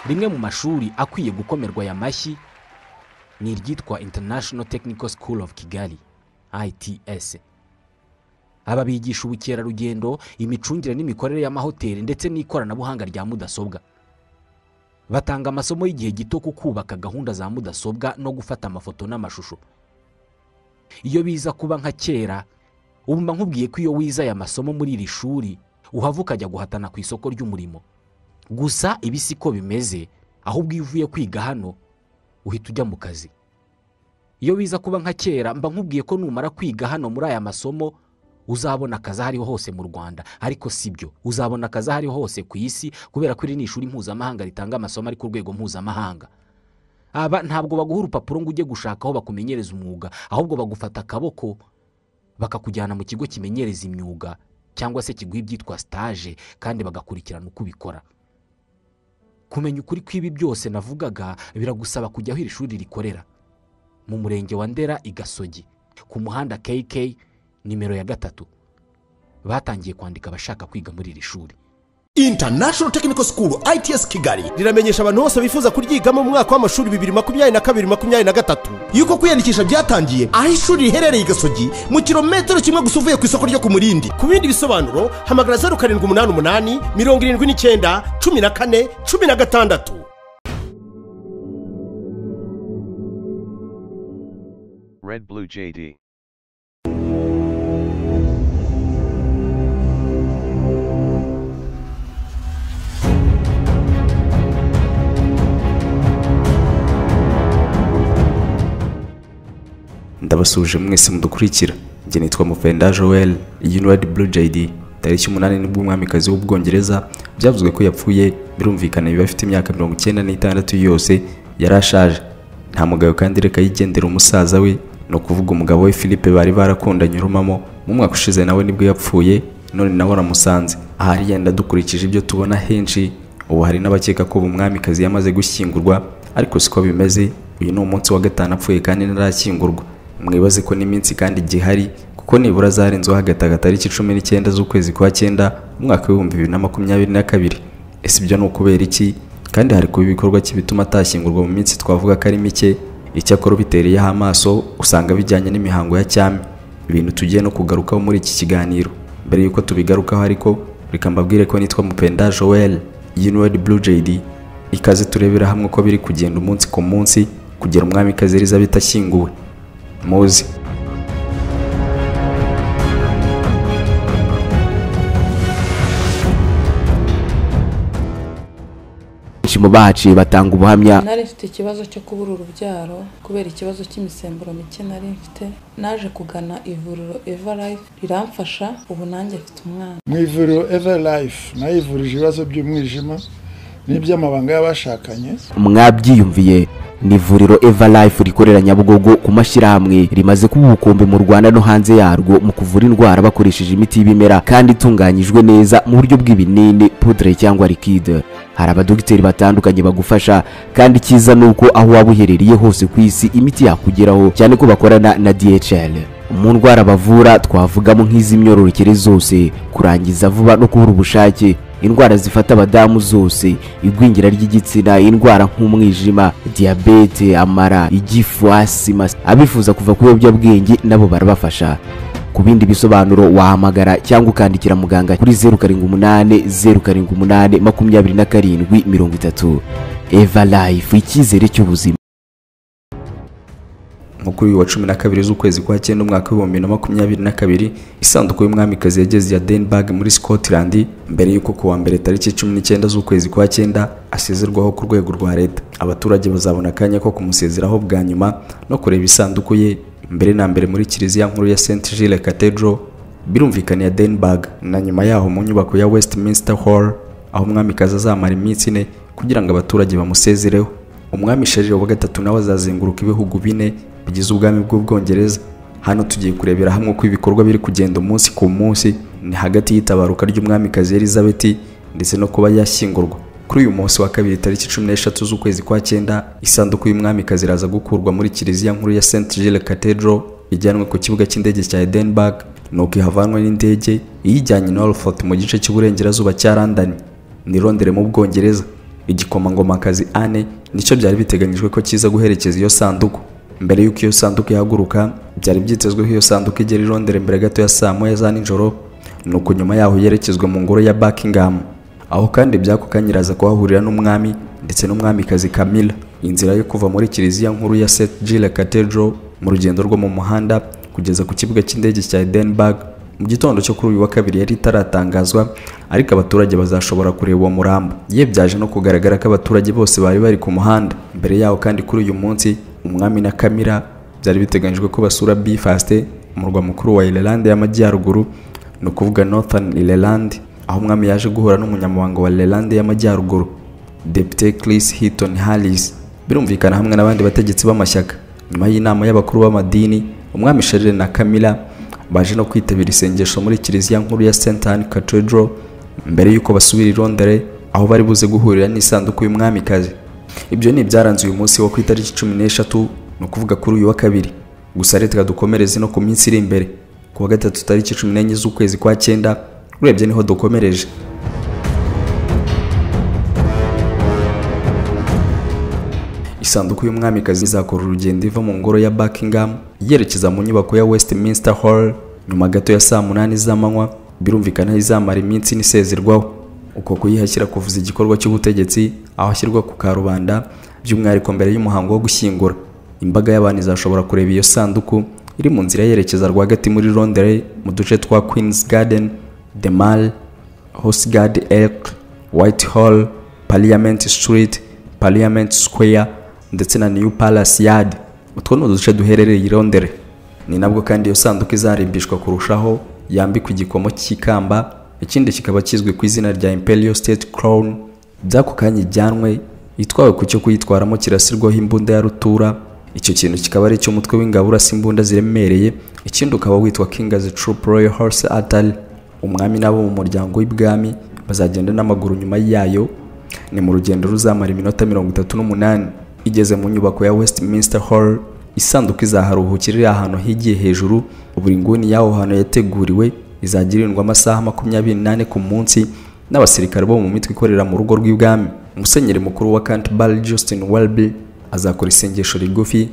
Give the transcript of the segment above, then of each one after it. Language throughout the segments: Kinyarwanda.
rimwe mu mashuri akwiye gukomerwa aya mashyi ni iryitwa international technical school of kigali ITS aba bigisha ubukerarugendo imicungire n'imikorere y'amahoteli ndetse n'ikoranabuhanga rya mudasobwa batanga amasomo y'igihe gito ku kubaka gahunda za mudasobwa no gufata amafoto n'amashusho iyo biza kuba nka kera ubu mba nkubwiye ko iyo wize aya masomo muri iri shuri uhava ukajya guhatana ku isoko ry'umurimo gusa ibi si ko bimeze ahubwo iyo uvuye kwiga hano uhita ujya mu kazi iyo biza kuba nka kera mba nkubwiye ko numara kwiga hano muri aya masomo uzabona akazi aho ariho hose mu rwanda ariko si byo uzabona akazi aho ariho hose ku isi kubera ko iri ni ishuri mpuzamahanga ritanga amasomo ari ku rwego mpuzamahanga aba ntabwo baguha urupapuro ngo ujye gushaka aho bakumenyereza umwuga ahubwo bagufata akaboko bakakujyana mu kigo kimenyereza imyuga cyangwa se kiguha ibyitwa sitaje kandi bagakurikirana uko ubikora kumenya ukuri kw'ibi byose navugaga biragusaba kujya aho iri shuri rikorera mu murenge wa ndera i gasogi ku muhanda kk nimero ya gatatu batangiye kwandika abashaka kwiga muri iri shuri international technical school its kigali riramenyesha abantu bose bifuza kuryigamo mu mwaka w'amashuri bibiri makumyabiri na kabiri makumyabiri na gatatu yuko kwiyandikisha byatangiye aho ishuri riherereye i gasogi mu kilometero kimwe gusa uvuye ku isoko ryo ku murindi ku bindi bisobanuro hamagara zeru karindwi umunani umunani mirongo irindwi n'icyenda cumi na kane cumi na gatandatu Red Blue JD. ndabasuje mwese mudukurikira njye nitwa muvenda joel iyi ni redi buru jayidi tariki umunani nibwo umwamikazi w'ubwongereza byavuzwe ko yapfuye birumvikana biba afite imyaka mirongo icyenda n'itandatu yose yari ashaje nta mugabo kandi reka yigendera umusaza we ni ukuvuga umugabo we philippe bari barakundanye urumamo mu mwaka ushize nawe nibwo yapfuye none nawe aramusanze ahari yenda dukurikije ibyo tubona henshi ubu hari n'abakeka ko ubu mwamikazi yamaze gushyingurwa ariko siko bimeze uyu ni umunsi wa gatanu apfuye kandi ntarakingurwa mwibaze ko n'iminsi kandi igihari kuko nibura zarenzeho hagati agatariki cumi n'icyenda z'ukwezi kwa cyenda umwaka w'ibihumbi bibiri na makumyabiri na kabiri ese ibyo ni ukubera iki kandi hari kuba ibikorwa cy'ibituma atashyingurwa mu minsi twavuga ko ari mike icyakora ubitereyeho amaso usanga bijyanye n'imihango ya cyami ibintu tugiye no kugarukaho muri iki kiganiro mbere y'uko tubigarukaho ariko reka mbabwire ko nitwa mupenda joel yinward blue jd ikaze turebera hamwe uko biri kugenda umunsi ku munsi kugera umwamikazi elizabeth ashyinguwe muzi benshi mu bahaciye batanga ubuhamya nari mfite ikibazo cyo kubura urubyaro kubera ikibazo cy'imisemburo mike nari mfite naje kugana ivuriro eva life riramfasha ubu nanjye mfite umwana mu ivuriro eva life nayo ivurije ibibazo by'umwijima n'iby'amabanga y'abashakanye mwabyiyumviye ni ivuriro eva life rikorera nyabugogo ku mashyirahamwe rimaze kuba ubukombe mu rwanda no hanze yarwo mu kuvura indwara bakoresheje imiti y'ibimera kandi itunganyijwe neza mu buryo bw'ibinini pudre cyangwa likide hari abadogiteri batandukanye bagufasha kandi cyiza ni uko aho waba uherereye hose ku isi imiti yakugeraho cyane ko bakorana na dhl mu ndwara bavura twavugamo nk'iz'imyororokere zose kurangiza vuba no kubura ubushake indwara zifata abadamu zose igwingira ry'igitsina indwara nk'umwijima diyabete amara igifu asima abifuza kuva ku biyobyabwenge nabo barabafasha ku bindi bisobanuro wahamagara cyangwa ukandikira muganga kuri zeru karindwi umunani zeru karindwi umunani makumyabiri na karindwi mirongo itatu eva life icyizere cy'ubuzima nko kuri uyu wa cumi na kabiri z'ukwezi kwa cyenda umwaka w'ibihumbi bibiri na makumyabiri na kabiri isanduku y'umwamikazi yageze ya denbag muri scotland mbere y'uko ku wa mbere tariki cumi n'icyenda z'ukwezi kwa cyenda asezerwaho ku rwego rwa leta abaturage bazabona akanya ko kumusezeraho bwa nyuma no kureba isanduku ye mbere na mbere muri kiliziya nkuru ya st gilles cathedral birumvikana ya denbag na nyuma yaho mu nyubako ya westminster hall aho umwamikazi azamara iminsi ine kugira ngo abaturage bamusezereho umwami sharire wa gatatu nawe azazenguruka ibihugu bine bigize ubwami bw'ubwongereza hano tugiye kurebera hamwe uko ibikorwa biri kugenda umunsi ku munsi ni hagati y'itabaruka ry'umwamikazi elizabeth ndetse no kuba yashyingurwa kuri uyu munsi wa kabiri tariki cumi n'eshatu z'ukwezi kwa cyenda isanduku y'umwamikazi iraza gukurwa muri kiliziya nkuru ya st gilles cathedral ijyanwe ku kibuga cy'indege cya edenburg nuko ihavanwe n'indege iyijyanye norfolk mu gice cy'uburengerazuba cya london ni rondere mu bwongereza igikomangomakazi ane nicyo byari biteganyijwe ko kiza guherekeza iyo sanduku mbere y'uko iyo sanduku ihaguruka byari byitezwe ko iyo sanduku igera i Londres mbere gato ya saa moya za nijoro nuko nyuma yaho yerekezwa mu ngoro ya Buckingham aho kandi by'ako kanya iraza kuhahurira n'umwami ndetse n'umwamikazi Camilla inzira yo kuva muri kiliziya nkuru ya St Giles Cathedral mu rugendo rwo mu muhanda kugeza ku kibuga cy'indege cya Edinburgh mu gitondo cyo kuri uyu wa kabiri yari itaratangazwa ariko abaturage bazashobora kureba uwo murambo yebyaje no kugaragara ko abaturage bose bari bari ku muhanda mbere yaho kandi kuri uyu munsi umwami na kamira byari biteganyijwe ko basura Belfast umurwa mukuru wa Ireland y'amajyaruguru ni ukuvuga Northern Ireland aho umwami yaje guhura n'umunyamabanga wa Ireland y'amajyaruguru Depite Chris Hilton Harris birumvikana hamwe n'abandi bategetsi b'amashyaka nyuma y'inama y'abakuru b'amadini umwami Charles na Camilla baje no kwitabira isengesho muri kiliziya nkuru ya St Anne Cathedral mbere y'uko basubira i Londres aho bari buze guhurira n'isanduku y'umwamikazi ibyo ni ibyaranze uyu munsi wo ku itariki cumi n'eshatu ni ukuvuga kuri uyu wa kabiri gusa reka dukomereze no ku minsi iri imbere ku wa gatatu tariki cumi n'enye z'ukwezi kwa cyenda urebye niho dukomereje isanduku y'umwamikazi izakora urugendo iva mu ngoro ya Buckingham yerekeza mu nyubako ya Westminster Hall nyuma gato ya saa munani z'amanywa birumvikana izamara iminsi nisezerwaho uko kuyihashyira kuvuza igikorwa cy'ubutegetsi aho ashyirwa ku karubanda by'umwihariko mbere y'umuhango wo gushyingura imbaga y'abantu izashobora kureba iyo sanduku iri mu nzira yerekeza rwagati muri Londres mu duce twa Queen's Garden The Mall Hosgard Elk Whitehall Parliament Street Parliament Square ndetse na New Palace Yard utwo ni uduce duherereye i Londres ni nabwo kandi iyo sanduku izarimbishwa kurushaho yambikwa igikomo cy'ikamba ikindi kikaba kizwi ku izina rya Imperial State Crown by'ako kanya ijyanwe itwawe ku cyo kuyitwaramo kirasirwaho imbunda ya rutura icyo kintu kikaba ari icy'umutwe w'ingabo urasa imbunda ziremereye ikindi ukaba witwa King as a Troop Royal Horse Artillery umwami nabo mu muryango w'ibwami bazagenda n'amaguru nyuma yayo ni mu rugendo ruzamara iminota mirongo itatu n'umunani igeze mu nyubako ya Westminster Hall isanduku izaharuhukira iri ahantu higiye hejuru buri nguni y'aho hantu yateguriwe izagirindwa amasaha makumyabiri n'ane ku munsi n'abasirikare bo mu mitwe ikorera mu rugo rw'ibwami musenyeri mukuru wa Canterbury Justin Welby azakora isengesho rigufi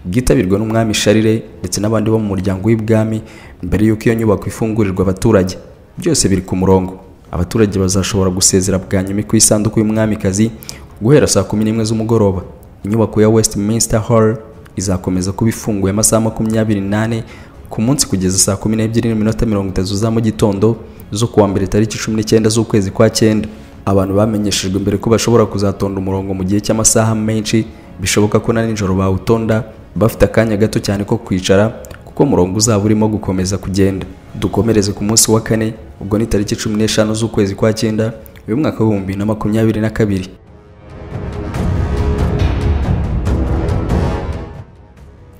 byitabirwa n'umwami Charles ndetse n'abandi bo mu muryango w'ibwami mbere y'uko iyo nyubako ifungurirwa abaturage byose biri ku murongo abaturage bazashobora gusezera bwa nyuma ku isanduku y'umwamikazi guhera saa kumi n'imwe z'umugoroba inyubako ya Westminster Hall izakomeza kuba ifunguye amasaha makumyabiri n'ane ku munsi kugeza saa kumi n'ebyiri n'iminota mirongo itatu za mu gitondo zo kuwa mbere tariki cumi n'icyenda z'ukwezi kwa cyenda abantu bamenyeshejwe mbere ko bashobora kuzatonda umurongo mu gihe cy'amasaha menshi bishoboka ko na nijoro bawutonda bafite akanya gato cyane ko kwicara kuko umurongo uzaba urimo gukomeza kugenda dukomereze ku munsi wa kane ubwo ni tariki cumi n'eshanu z'ukwezi kwa cyenda uyu mwaka w'ibihumbi bibiri na makumyabiri na kabiri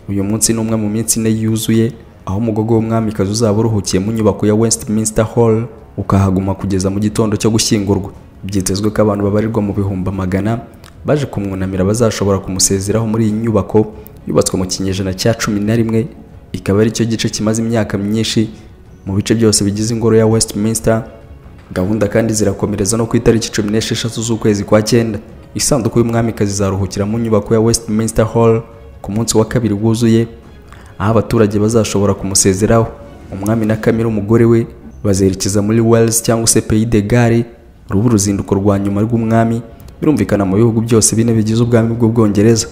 uyu munsi ni umwe mu minsi ine yuzuye aho umugogo w'umwamikazi uzaba uruhukiye mu nyubako ya Westminster Hall ukahaguma kugeza mu gitondo cyo gushyingurwa byitezwe ko abantu babarirwa mu bihumbi magana baje kumwunamira bazashobora kumusezeraho muri iyi nyubako yubatswe mu kinyejana cya cumi na rimwe ikaba ari cyo gice kimaze imyaka myinshi mu bice byose bigize ingoro ya Westminster gahunda kandi zirakomereza no ku itariki cumi n'esheshatu z'ukwezi kwa cyenda isanduku y'umwamikazi izaruhukira mu nyubako ya Westminster Hall ku munsi wa kabiri wuzuye aho abaturage bazashobora kumusezeraho umwami na kamere umugore we bazerekeza muri Wales cyangwa se Pays de Galles ruba uruzinduko rwa nyuma rw'umwami birumvikana mu bihugu byose bine bigize ubwami bw'ubwongereza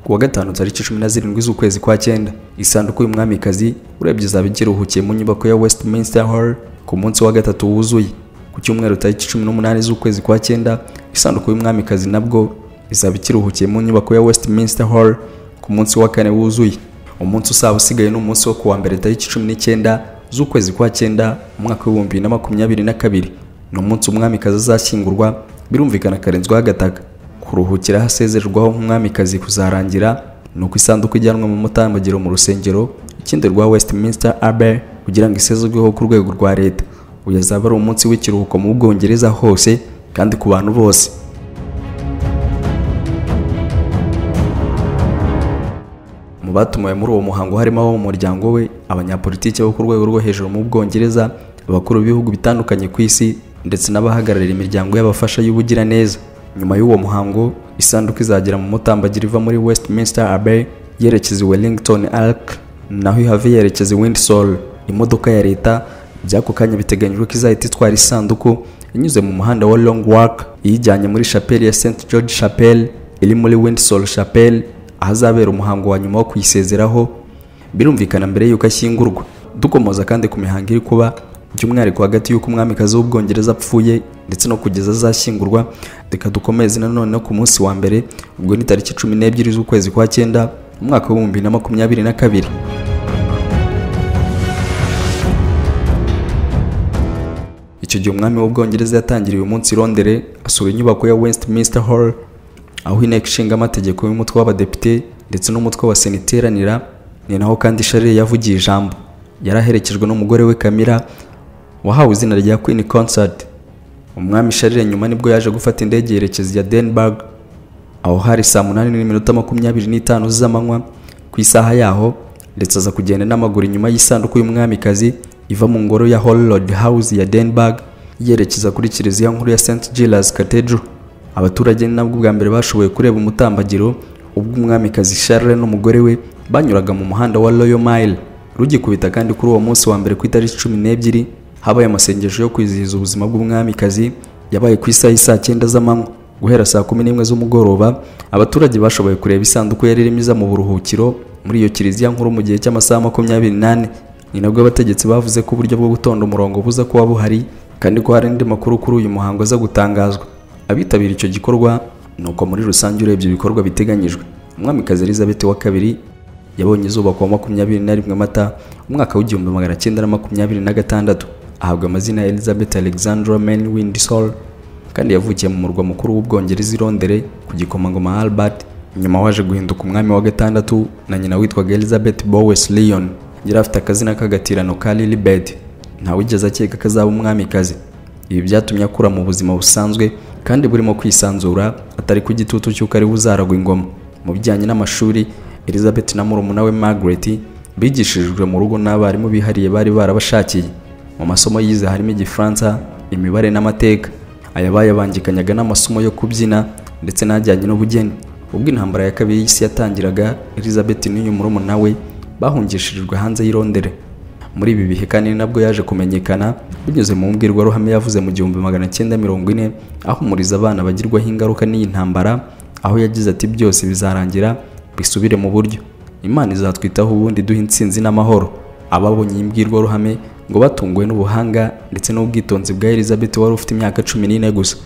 ku wa gatanu tariki cumi na zirindwi z'ukwezi kwa cyenda isanduku y'umwamikazi urebye izaba ikiruhukiye mu nyubako ya Westminster Hall ku munsi wa gatatu wuzuye ku cyumweru tariki cumi n'umunani z'ukwezi kwa cyenda isanduku y'umwamikazi nabwo izaba ikiruhukiye mu nyubako ya Westminster Hall ku munsi wa kane wuzuye umunsi usaba usigaye ni umunsi wo kuwa mbere tariki cumi n'icyenda z'ukwezi kwa cyenda umwaka w'ibihumbi bibiri na makumyabiri na kabiri ni umunsi umwamikazi azashyingurwa birumvikana akarenzwaho agataka kuruhukira hasezererwaho nk'umwamikazi kuzarangira ni uko isanduku ijyanwa mu mutambagiro mu rusengero ikindi rwa Westminster Abbey kugira ngo isezerweho ku rwego rwa leta uyu azaba ari umunsi w'ikiruhuko mu Bwongereza hose kandi ku bantu bose batumiwe muri uwo muhango harimo abo mu muryango we abanyapolitiki bo ku rwego rwo hejuru mu Bwongereza abakuru b'ibihugu bitandukanye ku isi ndetse n'abahagararira imiryango y'abafasha y'ubugiraneza nyuma y'uwo muhango isanduku izagera mu mutambagira iva muri westminster abbey yerekeza i wellington arc naho ihave yerekeza i windsor imodoka ya leta by'ako kanya biteganyijwe ko izahita itwara isanduku inyuze mu muhanda wa long walk iyijyanye muri chapelle ya st george chapelle iri muri windsor chapelle ahazabera umuhango wa nyuma wo kuyisezeraho birumvikana mbere y'uko ashyingurwa dukomoza kandi ku mihango iri kuba by'umwihariko hagati y'uko umwamikazi w'ubwongereza apfuye ndetse no kugeza azashyingurwa reka dukomeze nanone no ku munsi wa mbere ubwo ni tariki cumi n'ebyiri z'ukwezi kwa cyenda umwaka w'ibihumbi bibiri na makumyabiri na kabiri icyo gihe umwami w'ubwongereza yatangiriye uyu munsi i rondere asura inyubako ya westminster hall aho inteko ishinga amategeko y'umutwe w'abadepite ndetse n'umutwe wa sena iteranira ni naho kandi sharire yavugiye ijambo yari aherekejwe n'umugore we kamira wahawe izina rya queen concert umwami sharire nyuma nibwo yaje gufata indege yerekeza ya denburg aho hari saa munani n'iminota makumyabiri n'itanu z'amanywa ku isaha yaho ndetse aza kugenda n'amaguru inyuma y'isanduku y'umwamikazi iva mu ngoro ya holroyd house ya denburg yerekeza kuri kiliziya nkuru ya st gilas cathedral abaturage ni nabwo bwa mbere bashoboye kureba umutambagiro ubwo umwamikazi charles n'umugore we banyuraga mu muhanda wa royal mile rugikubita kandi kuri uwo munsi wa mbere ku itariki cumi n'ebyiri habaye amasengesho yo kwizihiza ubuzima bw'umwamikazi yabaye ku isaha saa cyenda z'amanywa guhera saa kumi n'imwe z'umugoroba abaturage bashoboye kureba isanduku yari irimo iza mu buruhukiro muri iyo kiliziya nkuru mu gihe cy'amasaha makumyabiri n'ane ni nabwo abategetsi bavuze ko uburyo bwo gutonda umurongo buza kuba buhari kandi ko hari andi makuru kuri uyu muhango aza gutangazwa abitabira icyo gikorwa ni uko muri rusange urebye ibikorwa biteganyijwe umwamikazi elizabeth wa kabiri yabonye izuba ku wa makumyabiri na rimwe mata umwaka w'igihumbi magana cyenda na makumyabiri na gatandatu ahabwa amazina ya elizabeth alexandra man windsor kandi yavukiye mu murwa mukuru w'ubwongereza i rondere ku gikomangoma albert nyuma waje guhinduka umwami wa gatandatu na nyina witwaga elizabeth bowes leon yari afite akazina k'agatirano ka lilibet ntawigeze akeka ko azaba umwamikazi ibi byatumye akura mu buzima busanzwe kandi burimo kwisanzura atari ku gitutu cy'uko ari buzaragwa ingoma mu bijyanye n'amashuri elizabeth na murumuna we margaret bigishijwe mu rugo n'abarimu bihariye bari barabashakiye mu masomo yize harimo igifaransa imibare n'amateka aya bayabangikanyaga n'amasomo yo kubyina ndetse n'ajyanye n'ubugeni ubwo intambara ya kabiri y'isi yatangiraga elizabeth n'uyu murumuna we bahungishirijwe hanze y'irondere muri ibi bihe kandi ni nabwo yaje kumenyekana binyuze mu mbwirwaruhame yavuze mu gihumbi magana cyenda mirongo ine ahumuriza abana bagirwaho ingaruka n'iyi ntambara aho yagize ati byose bizarangira bisubire mu buryo imana izatwitaho ubundi duha intsinzi n'amahoro ababonye iyi mbwirwaruhame ngo batunguwe n'ubuhanga ndetse n'ubwitonzi bwa elizabeth wari ufite imyaka cumi n'ine gusa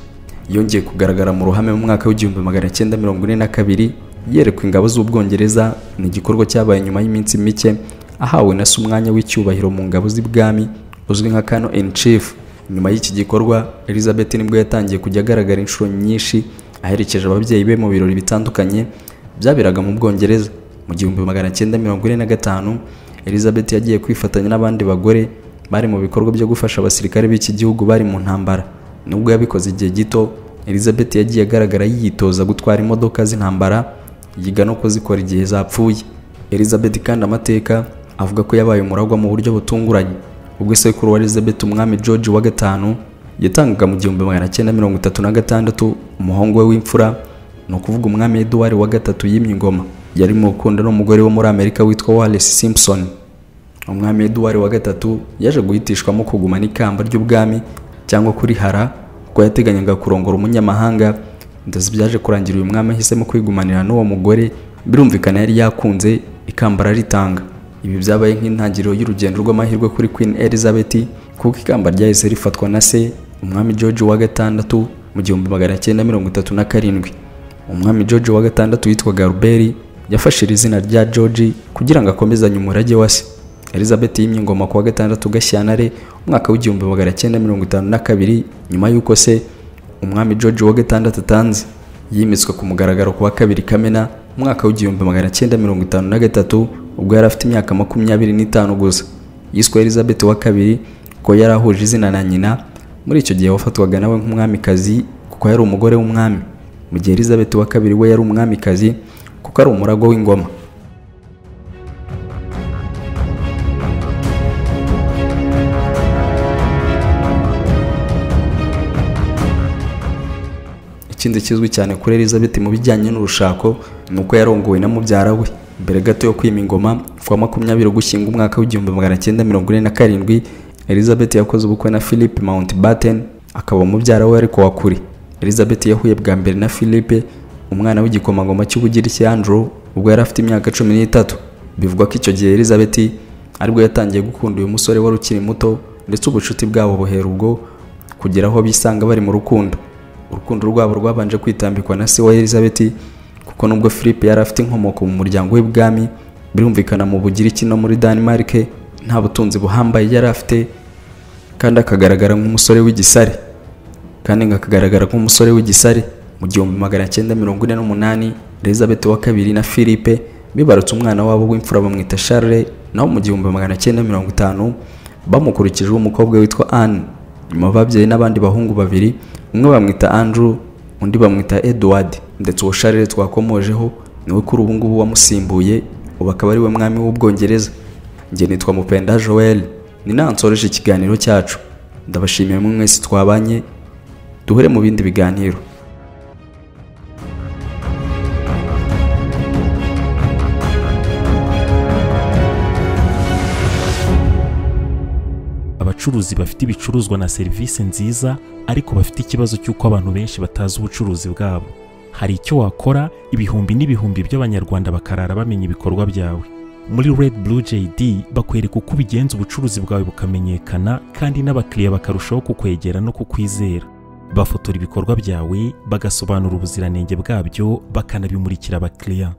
yongeye kugaragara mu ruhame mu mwaka w'igihumbi magana cyenda mirongo ine na kabiri yerekwa ingabo z'ubwongereza ni igikorwa cyabaye nyuma y'iminsi mike ahawe na se umwanya w'icyubahiro mu ngabo z'ibwami uzwi nka kano in chief nyuma y'iki gikorwa elizabeth nibwo yatangiye kujya agaragara inshuro nyinshi aherekeje ababyeyi be mu birori bitandukanye byaberaga mu bwongereza mu gihumbi magana cyenda mirongo ine na gatanu elizabeth yagiye kwifatanya n'abandi bagore bari mu bikorwa byo gufasha abasirikare b'iki gihugu bari mu ntambara nubwo yabikoze igihe gito elizabeth yagiye agaragara yitoza gutwara imodoka z'intambara yiga no kuzikora igihe zapfuye elizabeth kandi amateka avuga ko yabaye umuragwa mu buryo butunguranye ubwo isekuru wa elizabeth umwami george wa gatanu yatangaga mu gihumbi magana cyenda mirongo itatu na gatandatu umuhungu we w'imfura ni ukuvuga umwami eduwari wa gatatu yimye ingoma yari mu rukundo n'umugore wo muri amerika witwa wallace simpson umwami eduwari wa gatatu yaje guhitishwamo kugumana ikamba ry'ubwami cyangwa kurihara kuko yateganyaga kurongora umunyamahanga ndetse byaje kurangira uyu mwami ahisemo kwigumanira n'uwo mugore birumvikana yari yakunze ikamba araritanga ibi byabaye nk'intangiriro y'urugendo rw'amahirwe kuri queen elizabeth kuko ikamba ryahise rifatwa na se umwami george wa gatandatu mu gihumbi magana cyenda mirongo itatu na karindwi umwami george wa gatandatu witwaga ruberi yafashe iri zina rya george kugira ngo akomezanye umurage wa se elizabeth yimye ingoma ku wa gatandatu gashyantare umwaka w'igihumbi magana cyenda mirongo itanu na kabiri nyuma y'uko se umwami george wa gatandatu atanze yimitswe ku mugaragaro ku wa kabiri kamena umwaka w'igihumbi magana cyenda mirongo itanu na gatatu ubwo yari afite imyaka makumyabiri n'itanu gusa yiswe elizabeth wa kabiri kuko yari ahuje izina na nyina muri icyo gihe wafatwaga nawe nk'umwamikazi kuko yari umugore w'umwami mu gihe elizabeth wa kabiri we yari umwamikazi kuko ari umurago w'ingoma ikindi kizwi cyane kuri elizabeth mu bijyanye n'urushako ni uko yarongowe na mubyara we mbere gato yo kwima ingoma kuwa makumyabiri ugushyinga umwaka w'igihumbi magana cyenda mirongo ine na karindwi elizabeth yakoze ubukwe na philip mountbatten akaba umubyara we ariko wa kure elizabeth yahuye bwa mbere na philippe umwana w'igikomangoma cy'ubugiriki andrew ubwo yari afite imyaka cumi n'itatu bivugwa ko icyo gihe elizabeth aribwo yatangiye gukunda uyu musore wari ukiri muto ndetse ubucuti bwabo buhera ubwo kugera aho bisanga bari mu rukundo urukundo rwabo rwabanje kwitambikwa na se wa elizabeth kuko nubwo philippe yari afite inkomoko mu muryango w'ibwami birumvikana mu bugiriki no muri denmark nta butunzi buhambaye yari afite kandi akagaragara nk'umusore w'igisare kandi akagaragara nk'umusore w'igisare mu gihumbi magana cyenda mirongo ine n'umunani elizabeth wa kabiri na philippe bibarutse umwana wabo w'imfura bamwita charles naho mu gihumbi magana cyenda mirongo itanu bamukurikijeho umukobwa witwa anne nyuma babyaye n'abandi bahungu babiri umwe bamwita andrew undi bamwita edward ndetse uwo charles twakomojeho niwe kuri ubu ngubu wamusimbuye ubu akaba ari we mwami w'ubwongereza njye nitwa mupenda joel ni naho nsoreje ikiganiro cyacu ndabashimiye mwe mwese twabanye duhure mu bindi biganiro abacuruzi bafite ibicuruzwa na serivisi nziza ariko bafite ikibazo cy'uko abantu benshi batazi ubucuruzi bwabo hari icyo wakora ibihumbi n'ibihumbi by'abanyarwanda bakarara bamenya ibikorwa byawe muri Red Blue JD bakwereka uko ubigenza ubucuruzi bwawe bukamenyekana kandi n'abakiriya bakarushaho kukwegera no kukwizera bafotora ibikorwa byawe bagasobanura ubuziranenge bwabyo bakanabimurikira abakiriya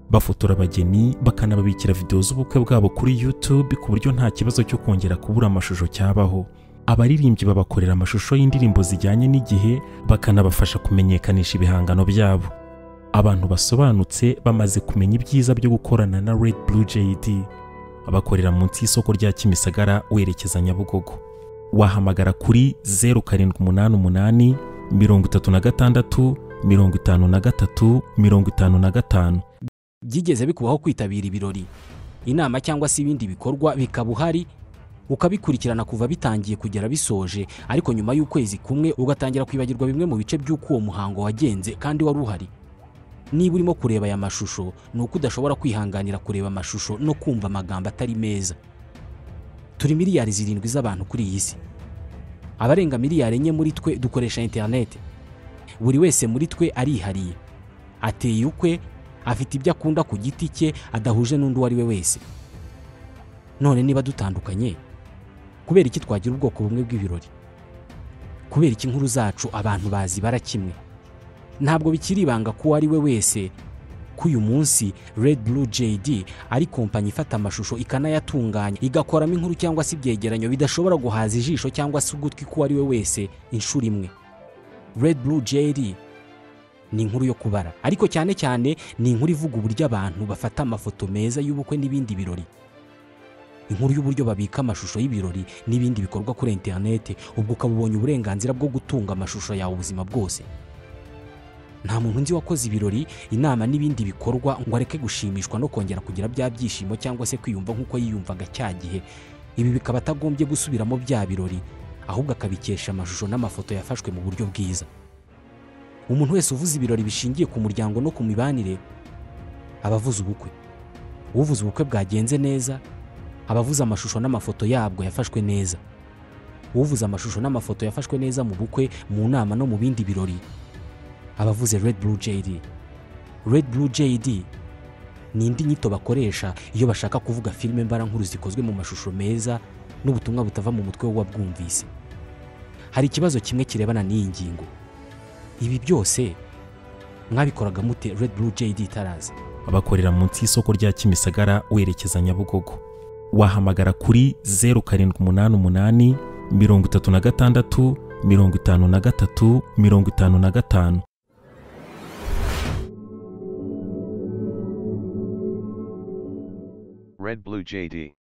bafotora abageni bakanababikira videwo z'ubukwe bwabo kuri YouTube ku buryo nta kibazo cyo kongera kubura amashusho cyabaho abaririmbyi babakorera amashusho y'indirimbo zijyanye n'igihe bakanabafasha kumenyekanisha ibihangano byabo abantu basobanutse bamaze kumenya ibyiza byo gukorana na Red Blue JD bakorera munsi y'isoko rya Kimisagara werekeza Nyabugogo wahamagara kuri 0788 mirongo itatu na gatandatu mirongo itanu na gatatu mirongo itanu na gatanu byigeze bikubaho kwitabira ibirori inama cyangwa se ibindi bikorwa bikaba uhari ukabikurikirana kuva bitangiye kugera bisoje ariko nyuma y'ukwezi kumwe ugatangira kwibagirwa bimwe mu bice by'uko uwo muhango wagenze kandi wari uhari niba urimo kureba aya mashusho ni uko udashobora kwihanganira kureba amashusho no kumva amagambo atari meza turi miliyari zirindwi z'abantu kuri iyi si abarenga miliyari enye muri twe dukoresha interineti buri wese muri twe arihariye ateye ukwe afite ibyo akunda ku giti cye adahuje n'undi uwo ari we wese none niba dutandukanye kubera iki twagira ubwoko bumwe bw'ibirori kubera iki inkuru zacu abantu bazibara kimwe ntabwo bikiri ibanga ko uwo ari we wese ko uyu munsi Red Blue JD ari kompanyi ifata amashusho ikanayatunganya igakoramo inkuru cyangwa se ibyegeranyo bidashobora guhaza ijisho cyangwa se ugutwi k'uwo ari we wese inshuro imwe Red Blue JD ni inkuru yo kubara ariko cyane cyane ni inkuru ivuga uburyo abantu bafata amafoto meza y'ubukwe n'ibindi birori inkuru y'uburyo babika amashusho y'ibirori n'ibindi bikorwa kuri interinete ubwo ukaba ubonye uburenganzira bwo gutunga amashusho yawe ubuzima bwose nta muntu nzi wakoze ibirori inama n'ibindi bikorwa ngo areke gushimishwa no kongera kugira bya byishimo cyangwa se kwiyumva nk'uko yiyumvaga cya gihe ibi bikaba atagombye gusubiramo bya birori ahubwo akabikesha amashusho n'amafoto yafashwe mu buryo bwiza umuntu wese uvuze ibirori bishingiye ku muryango no ku mibanire aba avuze ubukwe uvuze ubukwe bwagenze neza aba avuze amashusho n'amafoto yabwo yafashwe neza uvuze amashusho n'amafoto yafashwe neza mu bukwe mu nama no mu bindi birori aba avuze Red Blue JD Red Blue JD ni indi nyito bakoresha iyo bashaka kuvuga filime mbarankuru zikozwe mu mashusho meza n'ubutumwa butava mu mutwe w'uwabwumvise hari ikibazo kimwe kirebana n'iyi ngingo ibi byose mwabikoraga mute Red Blue JD itaraza bakorera munsi y'isoko rya Kimisagara werekeza Nyabugogo wahamagara kuri 0788 mirongo itatu na gatandatu mirongo itanu na gatatu mirongo itanu na gatanu Red Blue JD.